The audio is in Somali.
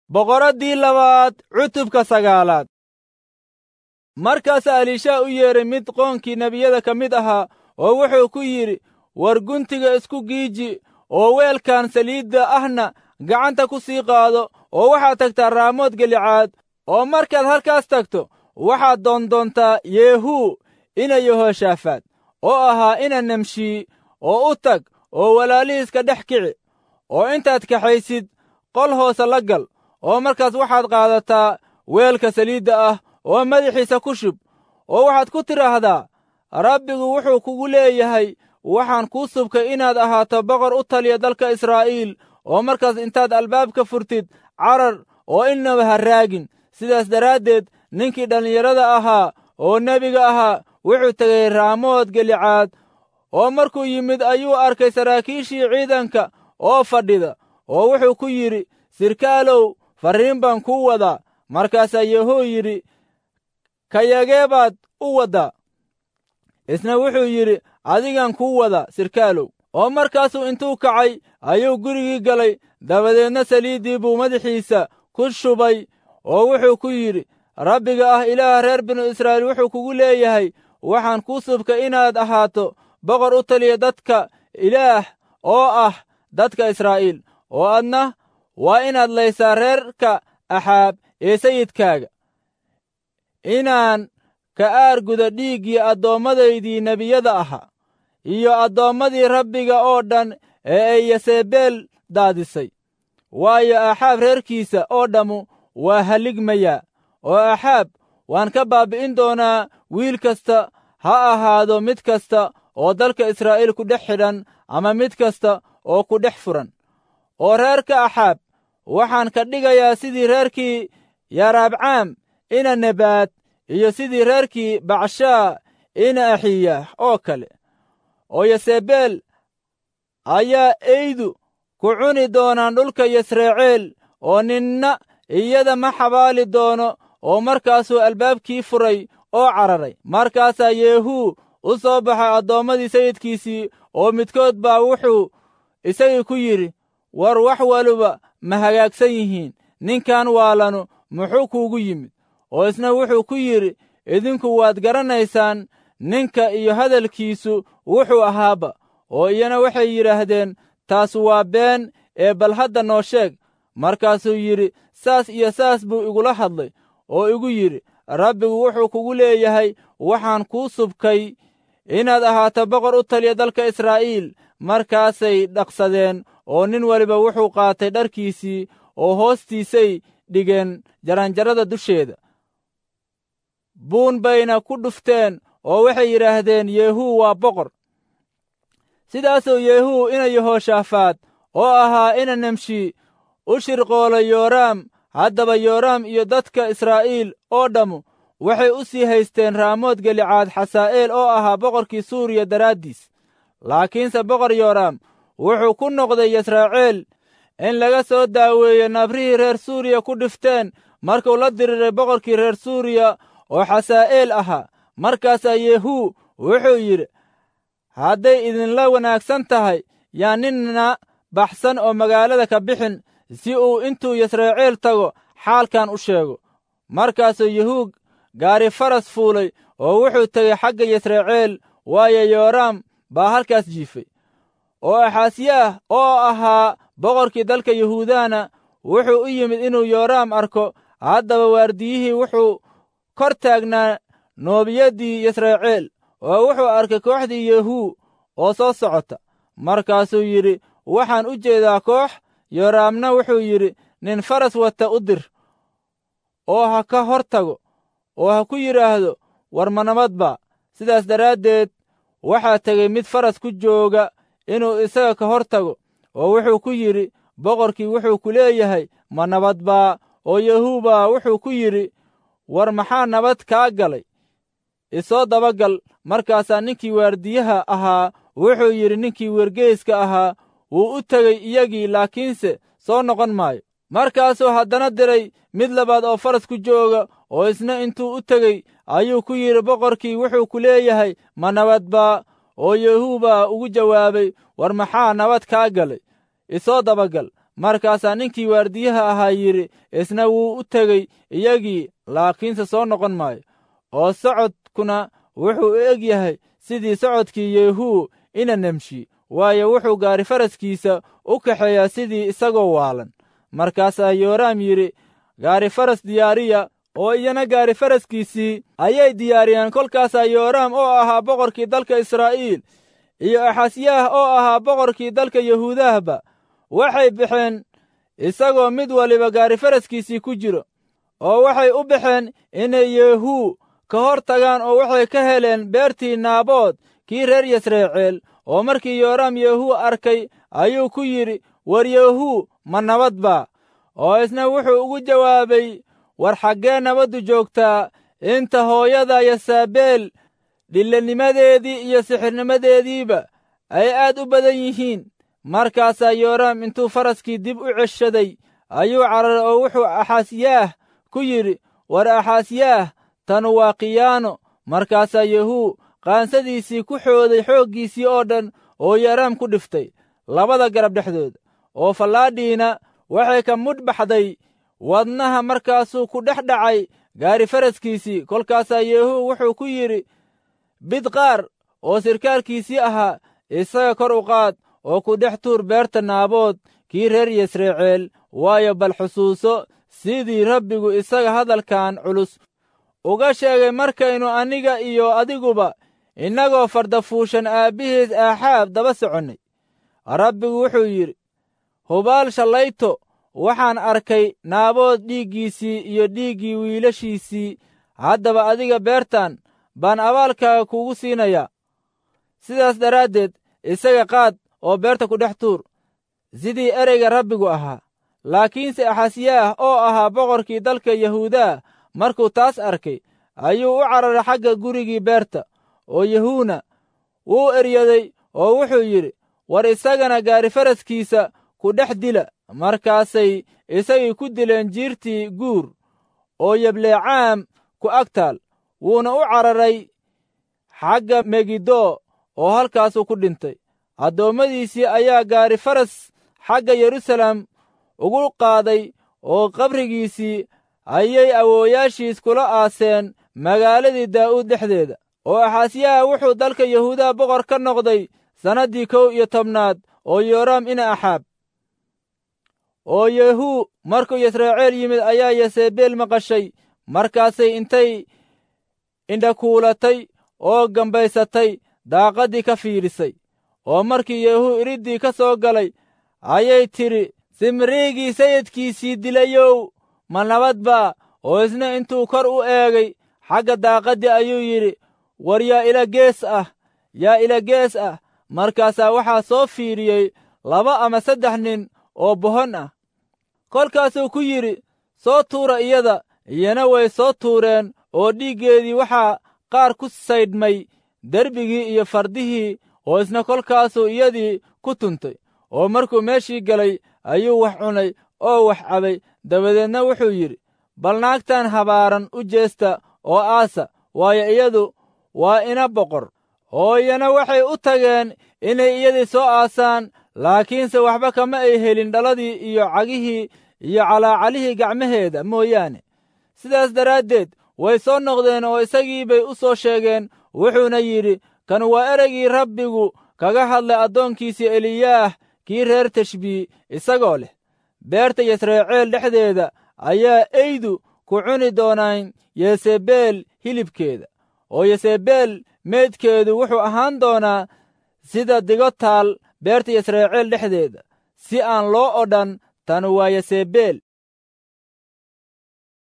boqoraddii labaad cutubka sagaalaad markaasaa aliishaa u yeedhay mid qoonkii nebiyada ka mid ahaa oo wuxuu ku yidhi war guntiga isku giiji oo weelkan saliidda ahna gacanta ku sii qaado oo waxaad tagtaa raamood gelicaad oo markaad halkaas tagto waxaad doondoontaa yeehuu ina yehoshaafaad oo ahaa ina nemshii oo u tag oo walaalihiiska dhex kici oo intaad kaxaysid qol hoose la gal oo markaas waxaad qaadataa weelka saliidda ah oo madaxiisa ku shub oo waxaad ku tidhaahdaa rabbigu wuxuu kugu leeyahay waxaan kuu subkay inaad ahaato boqor u taliya dalka israa'iil oo markaas intaad albaabka furtid carar oo innaba ha raagin sidaas daraaddeed ninkii dhallinyarada ahaa oo nebiga ahaa wuxuu tegey raamood gelicaad oo markuu yimid ayuu arkay saraakiishii ciidanka oo fadhida oo wuxuu ku yidhi sirkaalow farriin baan kuu wadaa markaasaa yehuu yidhi kayagee baad u waddaa isna wuxuu yidhi adigan kuu wada sirkaalow oo markaasuu intuu kacay ayuu gurigii galay dabadeedna saliiddii buu madaxiisa ku shubay oo wuxuu ku yidhi rabbiga ah ilaah reer binu israa'iil wuxuu kugu leeyahay waxaan kuu subkay inaad ahaato boqor u taliya dadka ilaah oo ah dadka israa'iil oo adna waa inaad laysaa reerka axaab ee sayidkaaga inaan ka aarguda dhiiggii adoommadaydii nebiyada ahaa iyo addoommadii rabbiga oo dhan ee ay yasebeel daadisay waayo axaab reerkiisa oo dhammu waa halligmayaa oo axaab waan ka baabbi'in doonaa wiil kasta ha ahaado mid kasta oo dalka israa'iil ku dhex xidhan ama mid kasta oo ku dhex furan oo reerka axaab waxaan ka dhigayaa sidii reerkii yaraabcaam ina nebaad iyo sidii reerkii bacshaa ina axiyaah oo kale oo yasebeel ayaa eydu ku cuni doonaan dhulka yasreeceel oo ninna iyada ma xabaali doono oo markaasuu albaabkii furay oo cararay markaasaa yeehuu u soo baxay addoommadii sayidkiisii oo midkood baa wuxuu isagii ku yidhi war wax waliba ma hagaagsan yihiin ninkan waalanu muxuu kuugu yimid oo isna wuxuu ku yidhi idinku waad garanaysaan ninka iyo hadalkiisu wuxuu ahaaba oo iyana waxay yidhaahdeen taas waa been ee bal hadda noo sheeg markaasuu yidhi saas iyo saas buu igula hadlay oo igu yidhi rabbigu wuxuu kugu leeyahay waxaan kuu subkay inaad ahaato boqor u taliya dalka israa'iil markaasay dhaqsadeen oo nin waliba wuxuu qaatay dharkiisii oo hoostiisay dhigeen jaranjarada dusheeda buun bayna ku dhufteen oo waxay yidhaahdeen yeehuu waa boqor sidaasuu yeehuu ina yehoshaafaad oo ahaa ina nemshi u shirqoolay yooraam haddaba yooraam iyo dadka israa'iil oo dhammu waxay u sii haysteen raamood gelicaad xasaa'eel oo ahaa boqorkii suuriya daraaddiis laakiinse boqor yooraam wuxuu ku noqday yasraaciil in laga soo daaweeyo nabrihii reer suuriya ku dhifteen markuu la diriiray boqorkii reer suuriya oo xasaa'eel ahaa markaasaa yehuu wuxuu yidhi hadday idinla wanaagsan tahay yaa ninna baxsan oo magaalada ka bixin si uu intuu yasraaciil tago xaalkan u sheego markaasuu yehuu gaari faras fuulay oo wuxuu tegey xagga yasraaciil waayo yooraam baa halkaas jiifay oo axaasiyaah oo ahaa boqorkii dalka yahuudana wuxuu u yimid inuu yooraam arko haddaba waardiyihii wuxuu kor taagnaa noobiyaddii yasraaciil oo wuxuu arkay kooxdii yehuu oo soo socota markaasuu yidhi waxaan u jeedaa koox yooraamna wuxuu yidhi nin faras wata u dir oo ha ka hor tago oo ha ku yidhaahdo war ma nabadba sidaas daraaddeed waxaa tegey mid faras ku jooga inuu isaga ka hor tago oo wuxuu ku yidhi boqorkii wuxuu ku leeyahay ma nabadbaa oo yahuubaa wuxuu ku yidhi war maxaa nabad kaa galay isoo dabagal markaasaa ninkii waardiyaha ahaa wuxuu yidhi ninkii wergeyska ahaa wuu u tegey iyagii laakiinse soo noqon maayo markaasuu haddana diray mid labaad oo faras ku jooga oo isna intuu u tegey ayuu ku yidhi boqorkii wuxuu ku leeyahay ma nabadbaa oo yehuu baa ugu jawaabay war maxaa nabad kaa galay isoo dabagal markaasaa ninkii waardiyaha ahaa yidhi isna wuu u tegey iyagii laakiinse soo noqon maayo oo socodkuna wuxuu u eg yahay sidii socodkii yehuu ina nemshi waayo wuxuu gaari faraskiisa u kaxeeyaa sidii isagoo waalan markaasaa yooraam yidhi gaari faras diyaariya oo iyana gaari faraskiisii ayay diyaariyeen kolkaasaa yooraam oo ahaa boqorkii dalka israa'iil iyo axasyaah oo ahaa boqorkii dalka yahuudahba waxay baxeen isagoo mid waliba gaari faraskiisii ku jiro oo waxay u baxeen inay yehuu ka hor tagaan oo waxay ka heleen beertii naabood kii reer yasreeceel oo markii yooraam yehuu arkay ayuu ku yidhi war yehuu ma nabad baa oo isna wuxuu ugu jawaabay war xaggee nabaddu joogtaa inta hooyada yasaabeel dhillanimadeedii iyo sixirnimadeediiba ay aad u badan yihiin markaasaa yooraam intuu faraskii dib u ceshaday ayuu cararay oo wuxuu axaasyaah ku yidhi war axaasyaah tanu waa khiyaano markaasaa yehuu qaansadiisii ku xooday xooggiisii oo dhan oo yooraam ku dhiftay labada garab dhexdooda oo fallaadhiina waxay ka mudh baxday wadnaha markaasuu ku dhex dhacay gaari faraskiisii kolkaasaa yehuu wuxuu ku yidhi bidqaar oo sirkaalkiisii ahaa isaga kor u qaad oo ku dhex tuur beerta naabood kii reer yasreeceel waayo bal xusuuso sidii rabbigu isaga hadalkan culus uga sheegay markaynu aniga iyo adiguba innagoo fardafuushan aabbihiis aaxaab daba soconnay rabbigu wuxuu yidhi hubaal shallayto waxaan arkay naabood dhiiggiisii iyo dhiiggii wiilashiisii haddaba adiga beertan baan abaalkaaga kuugu siinayaa sidaas daraaddeed isaga qaad oo beerta ku dhex tuur sidii ereyga rabbigu ahaa laakiinse axasyaah oo ahaa boqorkii dalka yahuudaa markuu taas arkay ayuu u cararay xagga gurigii beerta oo yahuuna wuu eryaday oo wuxuu yidhi war isagana gaari faraskiisa ku dhex dila markaasay isagii ku dileen jiirtii guur oo yableecaam ku ag taal wuuna u cararay xagga megiddo oo halkaasuu ku dhintay addoommadiisii ayaa gaari faras xagga yeruusaalem ugu qaaday oo qabrigiisii ayay awooyaashiis kula aaseen magaaladii daa'uud dhexdeeda oo axaasyaha wuxuu dalka yahuudaha boqor ka noqday sannaddii kow iyo tobnaad oo yooraam ina axaab oo yehuu markuu yasreeceel yimid ayaa yasebeel maqashay markaasay intay indhakuulatay oo gambaysatay daaqaddii ka fiidhisay oo markii yehuu iriddii ka soo galay ayay tidhi simriigii sayidkiisii dilayow ma nabad baa oo isna intuu kor u eegay xagga daaqaddii ayuu yidhi war yaa ila gees ah yaa ila gees ah markaasaa waxaa soo fiidhiyey laba ama saddex nin oo bohon ah kolkaasuu ku yidhi soo tuura iyada iyana way soo tuureen oo dhiiggeedii waxaa qaar ku saydhmay derbigii iyo fardihii oo isna kolkaasuu iyadii ku tuntay oo markuu meeshii galay ayuu wax cunay oo wax cabay dabadeedna wuxuu yidhi bal naagtan habaaran u jeesta oo aasa waayo iyadu waa ina boqor oo iyana waxay u tageen inay iyadii soo aasaan laakiinse waxba kama ay helin dhaladii iyo cagihii iyo calaacalihii gacmaheeda mooyaane sidaas daraaddeed way soo noqdeen oo isagii bay u soo sheegeen wuxuuna yidhi kan waa ereygii rabbigu kaga hadlay addoonkiisii eliyaah kii reer tashbii isagoo leh beerta yasreeceel dhexdeeda ayaa eydu ku cuni doonaan yesebeel hilibkeeda oo yesebeel meydkeedu wuxuu ahaan doonaa sida digo taal beerta yasreeceel dhexdeeda si aan loo odhan tanu waa yesebeel